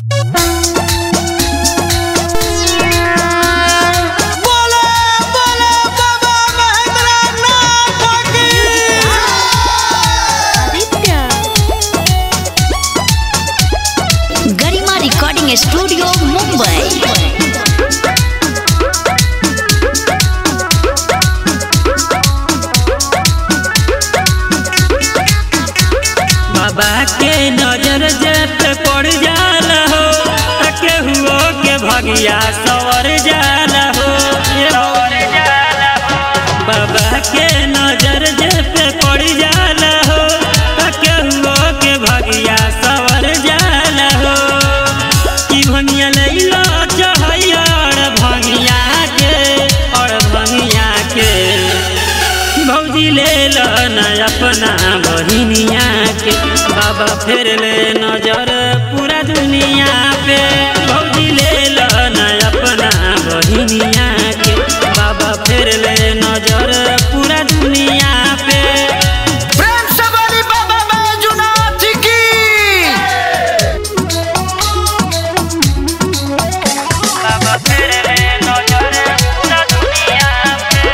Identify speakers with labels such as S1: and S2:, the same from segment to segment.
S1: बोले बोले बाबा महेंद्रनाथ की
S2: गरिमा रिकॉर्डिंग स्टूडियो मुंबई
S3: बाबा के नजर जब पड़ जाला हो तके हुओ के भगिया सवर जाला हो सवर जाला हो बाबा के नजर जब पड़ जाला हो तके हुओ के भगिया सवर जाला हो की भंगिया लैला चढ़ैया और भंगिया के और भंगिया के भौजी ले लो न अपना बहिनिया के बाबा फेर ले नजर पूरा दुनिया पे भौजी ले लो न अपना बहिनिया के बाबा फेर ले नजर पूरा दुनिया पे
S1: प्रेम से बोली बाबा बैजूनाथ की
S3: बाबा फेर ले नजर पूरा दुनिया पे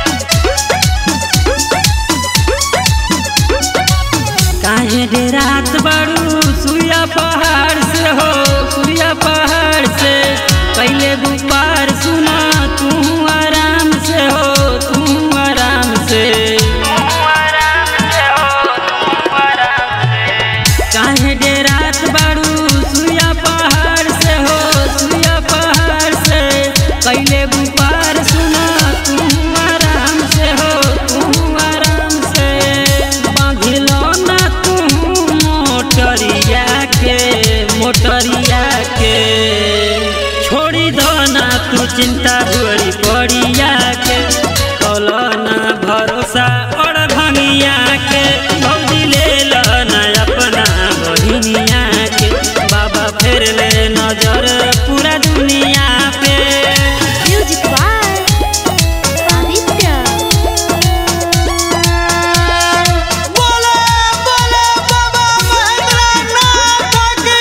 S3: काहे रे रात बड़ू सुइया पहाड़ से हो सुइया पहाड़ से पहले दोपहर सुना तू आराम से हो तू आराम से काहे रे रात बड़ू सुइया पहाड़ से हो सुइया पहाड़ से पहले दोपहर सुना तू आराम से हो तू आराम से बांधिलो ना तू मोटरिया के मोटरिया के छोड़ी दो ना तू चिंता बड़ी पड़िया के कलो ना भरोसा और भंगिया के भौजी ले लो ना अपना बहिनिया के बाबा फेर ले नजर पूरा दुनिया पे
S2: म्यूजिक बाय आदित्य
S1: बोले बोले बाबा महेंद्रनाथ की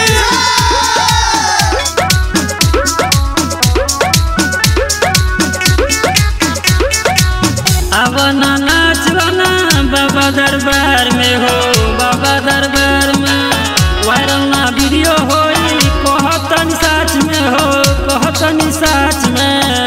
S3: अब ना नाच बना बाबा दरबार में हो बाबा दरबार में वायरल ना वीडियो होई कहतनी साच में हो कहतनी साच में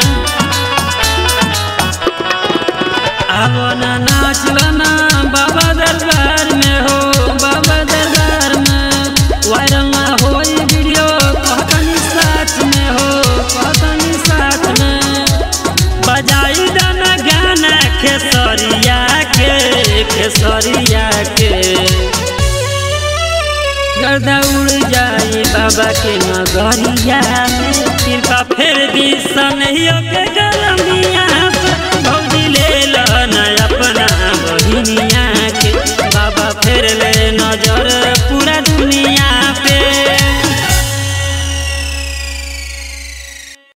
S3: अब ना नाच बना बाबा दरबार में हो बाबा दरबार में वायरल ना होई वीडियो कहतनी साच में हो कहतनी साच में बजाई दाना गाना खेसरिया के खेसरिया के गर्दा उड़ जाई बाबा के नगरिया में कृपा फेर दी सनहियो के गलमिया